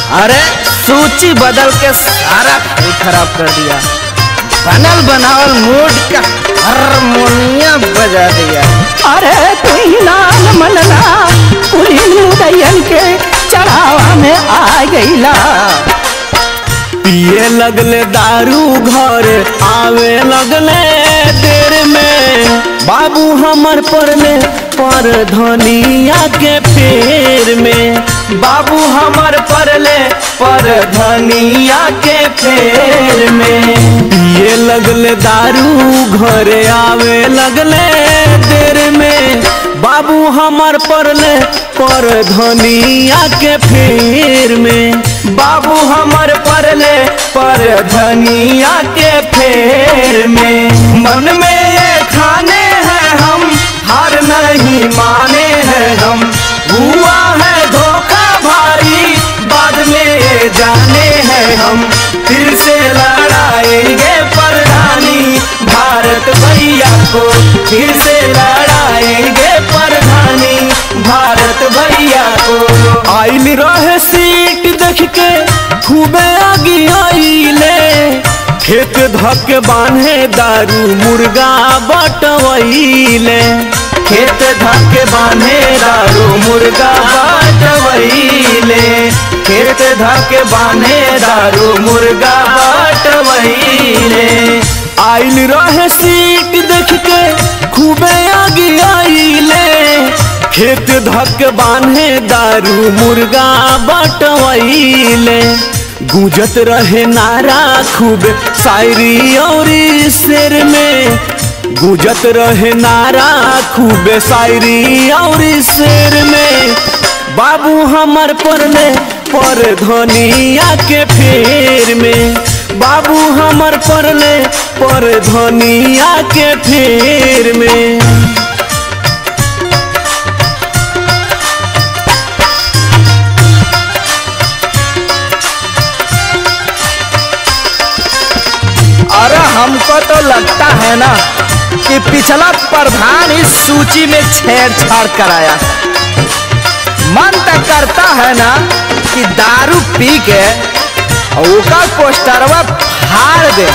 अरे सूची बदल के सारा खेल खराब कर दिया बनल बनावल मूड का हारमोनियम बजा दिया अरे तू ही नान मनला पुलिन मुदैयन के चढ़ावा में आ गईला पिए लगले दारू घर आवे लगले देर में बाबू हमर पड़ले पर धनिया के पेड़ में बाबू हमर पड़ले पर धनिया के पेड़ में पिए लगले दारू घर आवे लगले देर में बाबू हमर पड़ले पर धनिया के फेर में बाबू हमर पड़ले पर धनिया के फेर में मन में ये खाने हैं हम हार नहीं माने हैं हम हुआ है धोखा भारी बाद में ये जाने हैं हम फिर से लड़ाएंगे प्रधानी भारत भैया को फिर से लड़ाएंगे प्रधानी भारत भैया को आइल रहे सीट देख के खूबे आगी आइले खेत धक बांधे दारू मुर्गा बटवैले खेत धक बांधे दारू मुर्गा बटवैले खेत धक बांधे दारू मुर्गा बटवैले आइल रहे सीट देख के खूबे आगे आइले खेत धक बांधे दारू मुर्गा बटवैले गूंजत रहे नारा खूब शायरी और शेर में गूंजत रहे नारा खूब शायरी और शेर में बाबू हमर पड़ले पर धनिया के फेर में बाबू हमर पड़ले पर धनिया के फेर में अरे हमको तो लगता है ना कि पिछला प्रधान इस सूची में छेड़छाड़ कराया मन तो करता है ना कि दारू पी के ओका पोस्टरवा फाड़ दे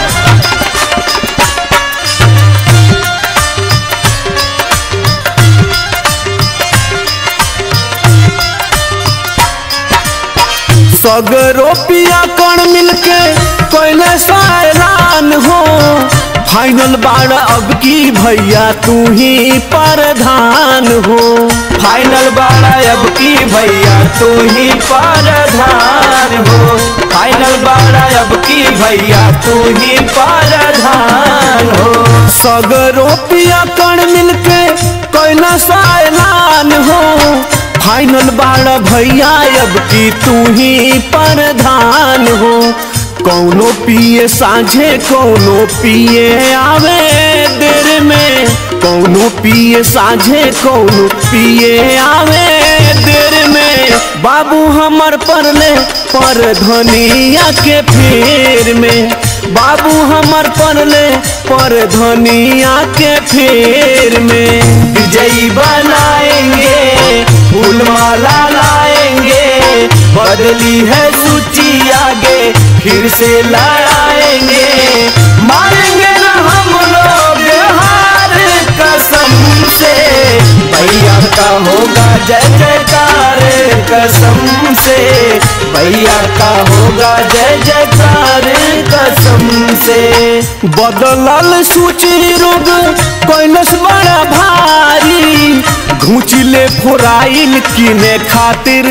सगरो पिया कण मिलके कोयले सा ऐलान हो फाइनल बाड़ अब की भैया तू ही प्रधान हो फाइनल बाड़ अब की भैया तू ही प्रधान हो फाइनल बाड़ अब की भैया तू ही प्रधान हो सगरो पिया कण मिलके कोयला सा ऐलान हो फाइनल बाड़ा भैया अब की तू ही प्रधान हो कौनो पिए साझे कौनो पिए आवे देर में कौनो पिए साझे कौनो पिए आवे देर में बाबू हमर पड़ले पर धनिया के फेर में बाबू हमर पड़ले पर धनिया के फेर में विजयी बनाएंगे फूल माला लाएंगे बदली है सूची आगे फिर से लड़ाएंगे मारेंगे ना हम लोग हार कसम से भैया का होगा जय जयकार कसम से भैया का होगा जय जयकार कसम से बदलल सूची रोग कैलस बड़ा भारी घुचले फोराइल किने खातिर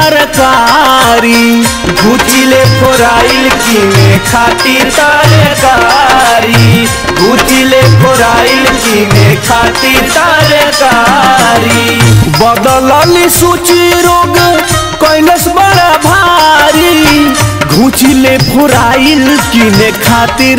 तरकारी घुचले फोराइल किने खातिर तरकारी घुचले फोराइल किने खातिर तरकारी बदलल सूची रोग कैलस बड़ा भारी घुचले फोराइल किने खातिर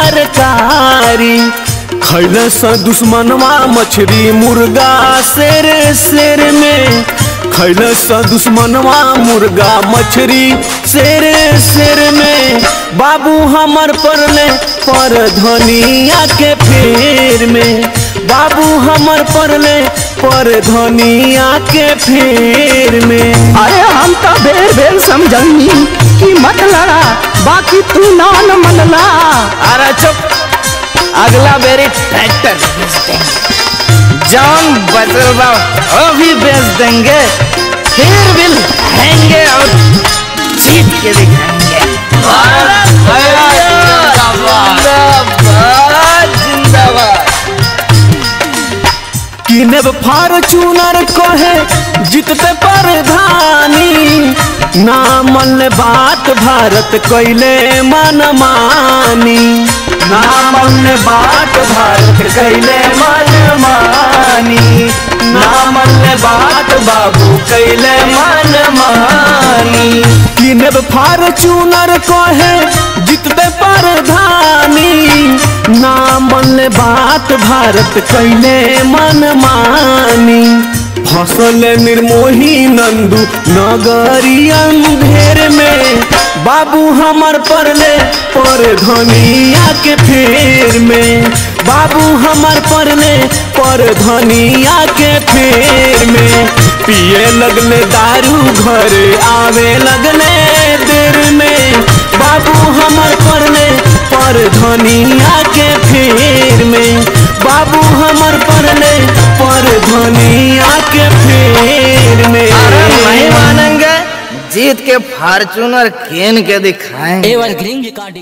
तरकारी खैलस दुश्मनवा मछली मुर्गा शेर शेर में खैलस दुश्मनवा मुर्गा मछली शेर शेर में बाबू हमर पड़ले पर धनिया के फेर में बाबू हमर पड़ले पर धनिया के फेर में अरे हम तो बेर बेर समझनी कि मत लड़ा बाकी तू नान मनला अरे चुप अगला बेरी ट्रैक्टर बेच देंगे जान बचल बा वो भी बेच देंगे फिर भी लहेंगे और जीत के दिखाएंगे भारत भैया जिंदाबाद जिंदाबाद किनेब फार्चूनर कहे जितते प्रधानी ना मन बात भारत कैले मन मानी ना मन बात भारत कैले मन मानी ना मन बात बाबू कैले मन मानी किनेब फार्चूनर कहे जितते प्रधानी ना मन बात भारत कैले मन मानी फसल निर्मोही नंदू नगरी अंधेर में बाबू हमर परले पर धनिया के फेर में बाबू हमर परले पर धनिया के फेर में पिए लगले दारू घर आवे लगले देर में बाबू हमर परले पर धनिया के फेर में बाबू हमर परले पर धनिया के फेर में अरे नहीं मानेंगे जीत के फार्चूनर केन के दिखाएंगे एवर ग्रीन रिकॉर्डिंग